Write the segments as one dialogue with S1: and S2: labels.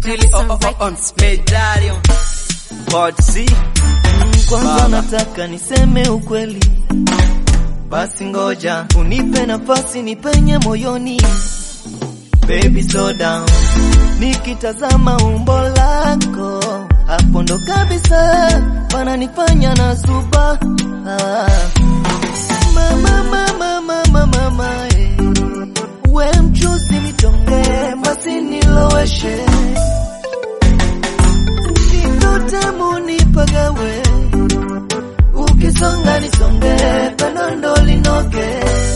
S1: Chili oh, oh, oh, on medallion Part C
S2: Kwanza
S1: Baba.
S2: nataka niseme ukweli, basi ngoja unipe nafasi nipenye moyoni. Baby slow down, nikitazama umbo lako hapo ndo kabisa pananifanya na zuba ah. Mama, mama, mama, mama, eh. we mchuzi nitonge basi niloweshe Kitamu nipagawe, ukisonga nisonge, pendo ndo linoge.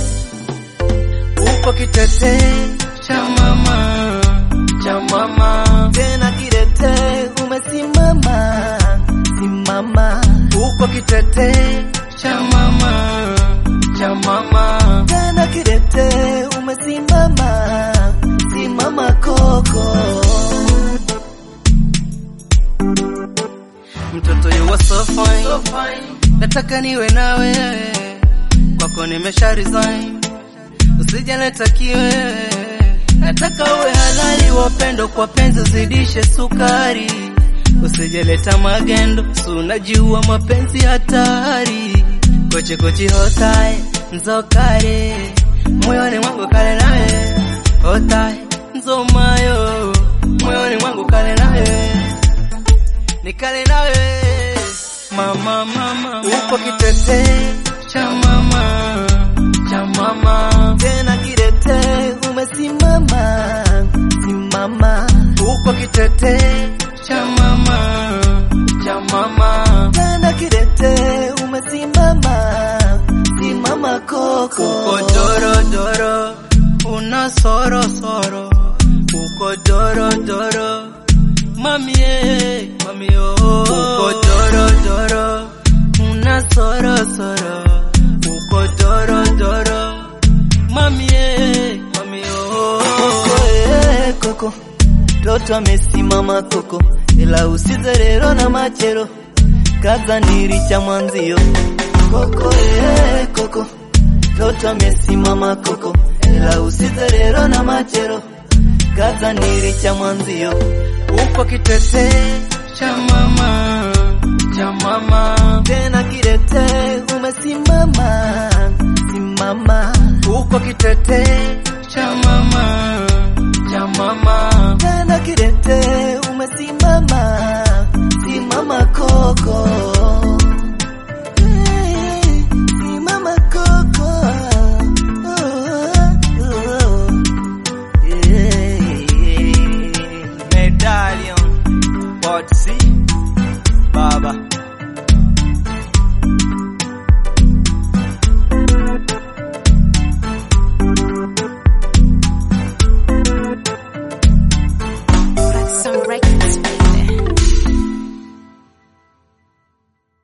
S2: Upo kitete cha mama, cha mama, tena kidete umesimama, simama. Upo kitete cha mama, cha mama, tena kidete umesimama, simama koko.
S1: Mtoto you are so fine, nataka niwe nawe, kwako nimesha resign, usijaleta kiwe, nataka uwe halali wa upendo, kwa penzi zidishe sukari, usijaleta magendo, si unajua mapenzi hatari, kochi kochi hotai nzokare, moyoni mwangu kale naye, hotai nzomayo, moyoni mwangu kale naye nikale nawe mama mama upo kitete cha mama cha mama
S2: tena kidete umesimama simama
S1: upo kitete cha mama cha mama
S2: tena kidete umesimama simama koko
S1: uko doro doro una soro soro uko doro doro mami eh mami oh uko doro doro una soro soro uko doro doro mami eh mami oh
S2: koko eh, koko toto amesimama koko ila usize rero na machero kaza niricha mwanzio koko eh, koko toto amesimama koko ila usize rero na machero kaza niricha mwanzio
S1: upo kitete cha mama cha mama
S2: tena kidete umesimama simama
S1: uko kitete cha mama cha mama
S2: tena kidete umesimama simama koko Eh, simama koko Oh, oh, oh. Eh,
S1: medallion part C